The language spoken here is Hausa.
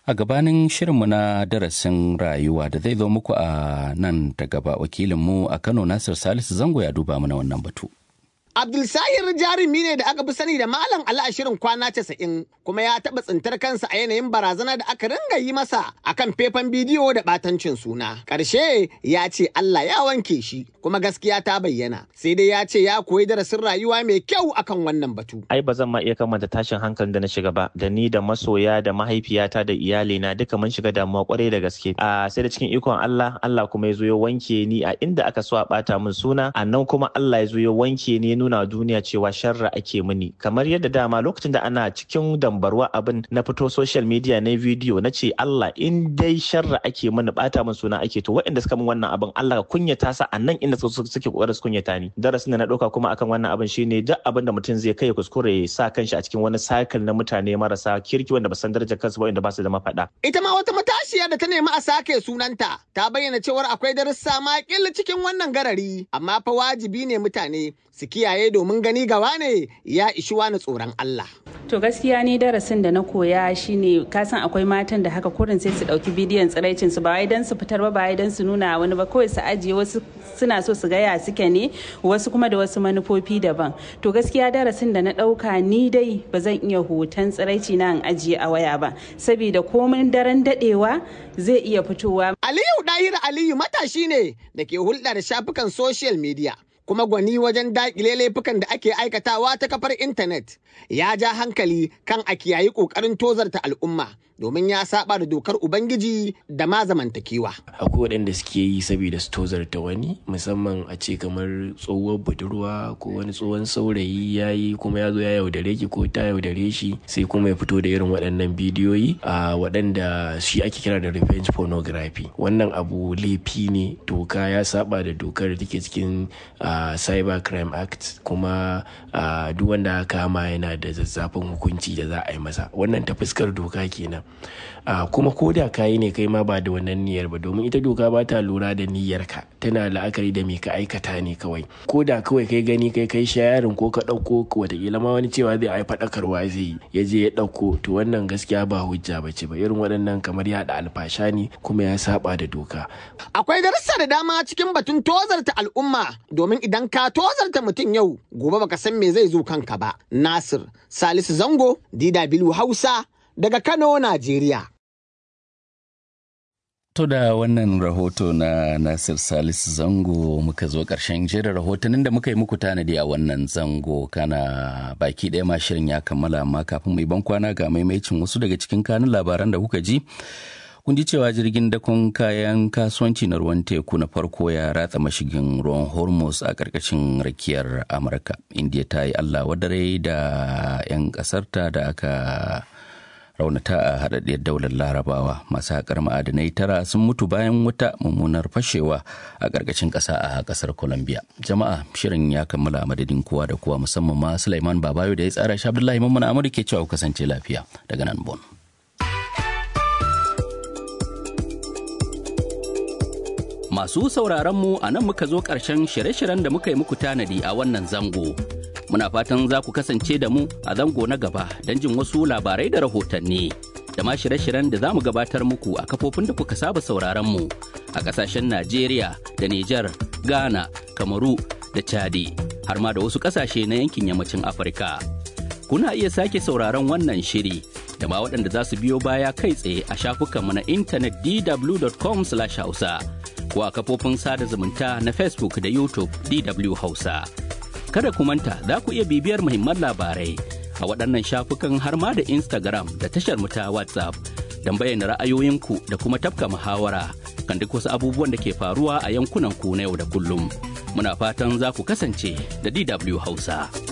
a gabanin shirinmu na darasin rayuwa da zai zo muku a nan da gaba wakilinmu a kano nasir salisu zango ya duba mana wannan batu Abdulsahir jarumi ne da aka fi sani da Malam Ali a shirin kwana casa'in kuma ya taɓa tsintar kansa a yanayin barazana da aka ringa yi masa akan faifan bidiyo da ɓatancin suna. Ƙarshe ya ce Allah ya wanke shi kuma gaskiya ta bayyana sai dai ya ce ya koyi darasin rayuwa mai kyau akan wannan batu. Ai ba zan ma iya kamanta tashin hankalin da na shiga ba da ni da masoya da mahaifiyata da iyalina duka mun shiga damuwa kwarai da gaske. A sai da cikin ikon Allah Allah kuma ya zo ya wanke ni a inda aka so a ɓata min suna a nan kuma Allah ya zo ya wanke ni nuna duniya cewa sharra ake mini kamar yadda dama lokacin da ana cikin dambarwa abin na fito social media na video na ce Allah in dai sharra ake mini bata min suna ake to waɗanda suka min wannan abin Allah ka kunyata sa a nan inda suke kokarin su kunyata ni darasin da na ɗauka kuma akan wannan abin shine duk abin da mutum zai kai kuskure ya sa kanshi a cikin wani cycle na mutane marasa kirki wanda ba san darajar kansu ba wanda ba su da mafaɗa Ita ma wata matashiya da ta nemi a sake sunanta ta bayyana cewar akwai darussa ma cikin wannan garari amma fa wajibi ne mutane su kiyaye domin gani gawa ne ya ishi wani tsoron Allah. To gaskiya ni darasin da na koya shine kasan akwai matan da haka kurin sai su dauki bidiyon tsiraicin su ba wai dan su fitar ba ba wai dan su nuna wani ba kawai su ajiye wasu suna so su gaya suke ne wasu kuma da wasu manufofi daban. To gaskiya darasin da na dauka ni dai ba zan iya hoton tsiraici na in ajiye a waya ba saboda komin daren dadewa zai iya fitowa. Aliyu Dahir Aliyu matashi ne da ke hulɗa da shafukan social media. kuma gwani wajen daƙile laifukan da ake aikatawa ta kafar intanet ya ja hankali kan a kiyayi ƙoƙarin tozarta al'umma domin ya saba da dokar ubangiji da ma zamantakewa. akwai waɗanda suke yi saboda su tozarta wani musamman a ce kamar tsohuwar budurwa ko wani tsohon saurayi ya yi kuma ya zo ya yaudare ki ko ta yaudare shi sai kuma ya fito da irin waɗannan bidiyoyi a waɗanda shi ake kira da revenge pornography wannan abu laifi ne doka ya saba da dokar da take cikin cyber crime act kuma duk wanda kama yana da zazzafin hukunci da za a yi masa wannan ta fuskar doka kenan kuma ko da kayi ne kai ma ba da wannan niyyar ba domin ita doka ba ta lura da niyyarka tana la'akari da me ka aikata ne kawai ko da kawai kai gani kai kai shayarin ko ka ɗauko watakila ma wani cewa zai ai faɗakarwa zai yi ya je ya ɗauko to wannan gaskiya ba hujja ba ce ba irin waɗannan kamar yaɗa alfasha ne kuma ya saba da doka. Akwai darussa da dama cikin batun tozarta al'umma domin idan ka tozarta mutum yau gobe baka san me zai zo kanka ba. Nasir Salisu Zango DW Hausa daga Kano, Najeriya. To da wannan rahoto na Nasir Salisu Zango muka zo ƙarshen jerin rahotannin da muka yi muku tanadi a wannan zango kana baki ɗaya ma shirin ya kammala amma kafin mai ban kwana ga maimaicin wasu daga cikin kanun labaran da kuka ji. Kun ji cewa jirgin dakon kayan kasuwanci na ruwan teku na farko ya ratsa mashigin ruwan Hormuz a ƙarƙashin rakiyar Amurka. India ta yi Allah wadare da 'yan ƙasarta da aka raunata a haɗaɗɗiyar daular larabawa masu haƙar ma'adanai tara sun mutu bayan wata mummunar fashewa a ƙarƙashin ƙasa a ƙasar colombia jama'a shirin ya kammala madadin kowa da kowa musamman ma sulaiman babayo da ya tsara shi abdullahi mamman amur ke cewa kasance lafiya daga nan bon masu sauraron mu a nan muka zo ƙarshen shirye-shiryen da muka yi muku tanadi a wannan zango muna fatan za ku kasance da mu a zango na gaba don jin wasu labarai da rahotanni da ma shirye-shiryen da za mu gabatar muku a kafofin da kuka saba sauraron mu a kasashen Najeriya da Nijar, Ghana, Kamaru da Chadi har ma da wasu kasashe na yankin yammacin Afirka. Kuna iya sake sauraron wannan shiri da ma waɗanda za su biyo baya kai tsaye a shafukanmu na intanet dw.com/hausa ko a kafofin sada zumunta na Facebook da YouTube DW Hausa. kada ku manta za ku iya bibiyar muhimman labarai a waɗannan shafukan har ma da Instagram da tashar mu ta WhatsApp don bayyana ra'ayoyinku da kuma tafka muhawara kan duk wasu abubuwan da ke faruwa a yankunan ku na yau da kullum. Muna fatan za ku kasance da DW Hausa.